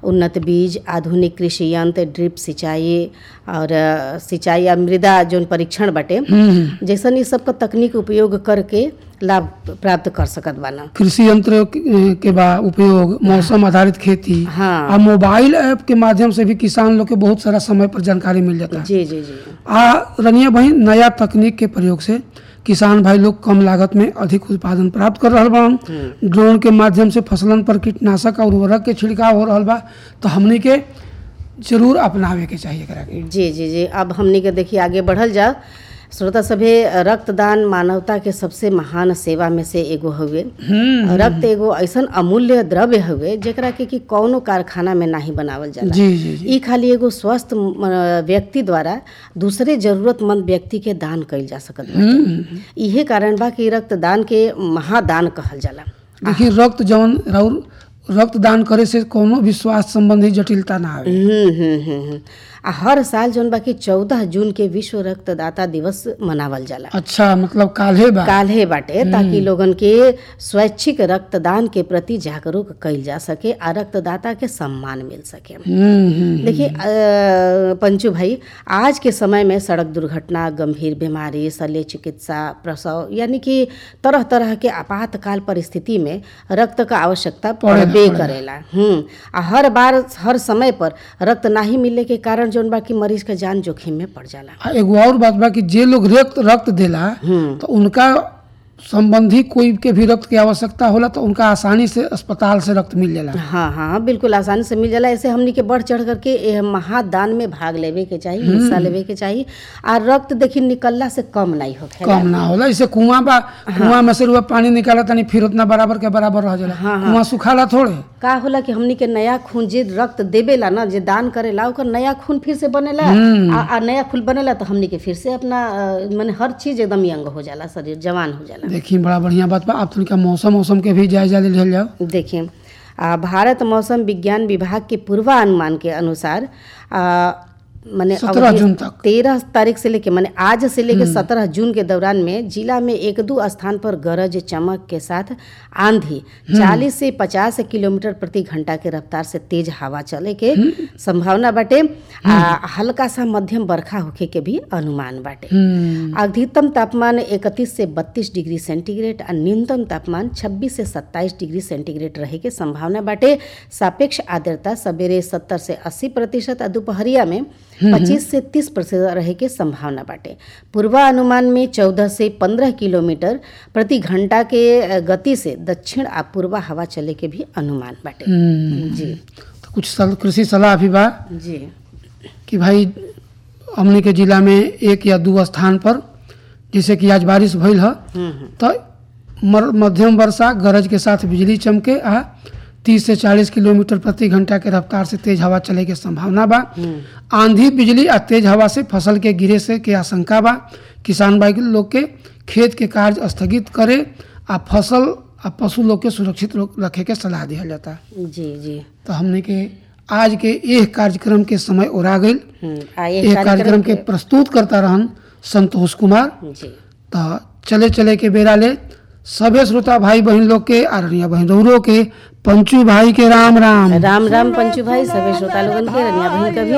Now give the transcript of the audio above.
उन्नत बीज आधुनिक कृषि यंत्र ड्रिप सिंचाई और अ, सिंचाई या मृदा जौन परीक्षण बाटे हम्म, जैसन ई सबका तकनीक उपयोग करके लाभ प्राप्त कर सकत बाना कृषि यंत्र के के बा उपयोग मौसम आधारित खेती हाँ। आ मोबाइल ऐप के माध्यम से भी किसान लोग के बहुत सारा समय पर जानकारी मिल जाता है जी जी जी आ रनिया बहन नया तकनीक के प्रयोग से किसान भाई लोग कम लागत में अधिक उत्पादन प्राप्त कर रहा बा ड्रोन के माध्यम से फसलन पर कीटनाशक और उर्वरक के छिड़काव हो रहा बा तो हमनी के जरूर अपनावे के चाहिए एकरा के जी जी जी अब हमनी के देखिए आगे बढ़ल जा श्रोता सभे रक्तदान मानवता के सबसे महान सेवा में से एगो हउए रक्त एगो ऐसन अमूल्य द्रव्य हउए जेकरा के कि कौनो कारखाना में नाही बनावल जाला जी जी जी ई खाली एगो स्वस्थ म, व्यक्ति द्वारा दूसरे जरूरतमंद व्यक्ति के दान कइल जा सकत बाटे इहे कारण बा कि रक्तदान के महादान कहल जाला देखिए रक्त जौन राउर रक्तदान करे से कोनो भी स्वास्थ्य संबंधी जटिलता ना आवे हम्म, हम्म, हम्म, हम्म। आ हर साल जौन बाकी चौदह जून के विश्व रक्तदाता दिवस मनावल जाला अच्छा मतलब काल्हे बा काल्हे बाटे ताकि लोगन के स्वैच्छिक रक्तदान के प्रति जागरूक कइल जा सके आ रक्तदाता के सम्मान मिल सके हम्म हम्म देखिए अ, पंचू भाई आज के समय में सड़क दुर्घटना गंभीर बीमारी शल्य चिकित्सा प्रसव यानी कि तरह तरह के आपातकाल परिस्थिति में रक्त का आवश्यकता पड़बे करेला हम्म आ हर बार हर समय पर रक्त नाही मिलने के कारण जौन बा कि मरीज का जान जोखिम में पड़ जाला आ एगो और बात बा कि जे लोग रक्त रक्त देला तो उनका संबंधी कोई के भी रक्त की आवश्यकता होला तो उनका आसानी से अस्पताल से रक्त मिल जाला हाँ हाँ बिल्कुल आसानी से मिल जाला ऐसे हमनी के बढ़ चढ़ करके ए महादान में भाग लेवे के चाहिए हिस्सा लेवे के चाहिए आ रक्त देखी निकलला से कम नहीं होखे कम ना होला जैसे कुआं बा कुआं में से रुआ पानी निकाला तनी फिर उतना बराबर के बराबर रह जाला कुआं सुखाला थोड़े का होला कि हमनी के नया खून जे रक्त देवेला ना जे दान करेला ओकर नया खून फिर से बनेला आ, आ नया खून बनेला तो हमनी के फिर से अपना अ, माने हर चीज एकदम यंग हो जाला शरीर जवान हो जाला देखी बड़ा बढ़िया बात बा आप तनिका मौसम मौसम के भी जायजा ले लिहल जाओ देखिए आ, भारत मौसम विज्ञान विभाग के पूर्वानुमान के अनुसार आ, माने 17 जून तक। तेरह तारीख से लेके माने आज से लेके सत्रह जून के दौरान में जिला में एक दो स्थान पर गरज चमक के साथ आंधी चालीस से पचास किलोमीटर प्रति घंटा के रफ्तार से तेज हवा चले के संभावना बाटे आ हल्का सा मध्यम बरखा होखे के भी अनुमान बाटे हम्म अधिकतम तापमान 31 से 32 डिग्री सेंटीग्रेड और न्यूनतम तापमान 26 से 27 डिग्री सेंटीग्रेड रहे के संभावना बाटे सापेक्ष आर्द्रता सवेरे 70 से 80 प्रतिशत और दोपहरिया में 25 से 30 प्रतिशत रहे के संभावना बाटे पूर्वानुमान में 14 से 15 किलोमीटर प्रति घंटा के अ, गति से दक्षिण आ पूर्वा हवा चले के भी अनुमान बाटे हम्म जी तो कुछ सल- कृषि सलाह भी बा जी कि भाई हमने के जिला में एक या दो स्थान पर जैसे कि आज बारिश भइल ह हम्म हम्म तो मर- मध्यम वर्षा गरज के साथ बिजली चमके आ तीस से चालीस किलोमीटर प्रति घंटा के रफ्तार से तेज हवा चले के संभावना बा आंधी बिजली आ तेज हवा से फसल के गिरे से के आशंका बा किसान भाई लोग के खेत के कार्य स्थगित करे आ फसल आ पशु लोग के सुरक्षित रो- रखे के सलाह दिया जाता जी जी तो हमने के आज के यह कार्यक्रम के समय ओरा गई हम्म आ ये यह कार्यक्रम के प्रस्तुत करता रहन संतोष कुमार जी तो चले चले के बेरा ले सभे श्रोता भाई बहन लोग के आरनिया बहन रौरो के पंचू भाई के राम राम राम राम पंचू भाई सभी श्रोता लोगन के रनिया बहन का भी